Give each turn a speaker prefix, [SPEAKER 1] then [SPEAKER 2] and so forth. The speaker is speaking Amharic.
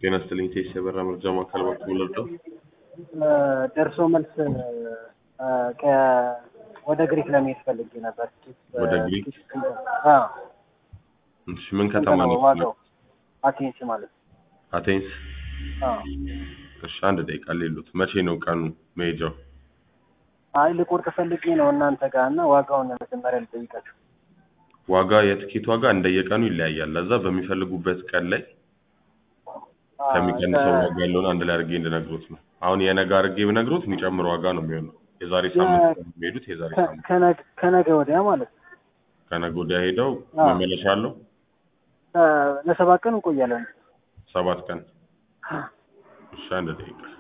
[SPEAKER 1] ጤና ይስጥልኝ ቴስ የበራ መርጃ ማዕከል በኩል ወለደው
[SPEAKER 2] ደርሶ መልስ እ ከ- ወደ ግሪክ ለመሄድ ፈልጌ ነበር።
[SPEAKER 1] ወደ ግሪክ?
[SPEAKER 2] አዎ
[SPEAKER 1] እሺ ምን ከተማ ነው
[SPEAKER 2] ዋጋው አቴንስ ማለት ነው።
[SPEAKER 1] አቴንስ
[SPEAKER 2] አዎ
[SPEAKER 1] እሺ አንድ ደቂቃ ሌሉት መቼ ነው ቀኑ መሄጃው
[SPEAKER 2] አይ ልቆርጥ ፈልጌ ነው እናንተ ጋር እና ዋጋውን መጀመሪያ ልጠይቃችሁ።
[SPEAKER 1] ዋጋ የትኬት ዋጋ እንደየቀኑ ይለያያል ለዛ በሚፈልጉበት ቀን ላይ
[SPEAKER 2] አዎ፣
[SPEAKER 1] ከሚቀንሰው
[SPEAKER 2] ከ-
[SPEAKER 1] ዋጋ ያለውን አንድ ላይ አድርጌ እንድነግሮት ነው አሁን የነገ አድርጌ ብነግሮት የሚጨምር ዋጋ ነው የሚሆነው የዛሬ ሳምንት ነው የሚሄዱት የዛሬ
[SPEAKER 2] ከ-
[SPEAKER 1] ሳምንት
[SPEAKER 2] ከነገ ከነገ ወዲያ ማለት ነው።
[SPEAKER 1] ከነገ ወዲያ ሄደው
[SPEAKER 2] አዎ።
[SPEAKER 1] መመለሻ አለው
[SPEAKER 2] እ ለሰባት ቀን እንቆያለን።
[SPEAKER 1] ሰባት ቀን እሺ አንድ ደቂቃ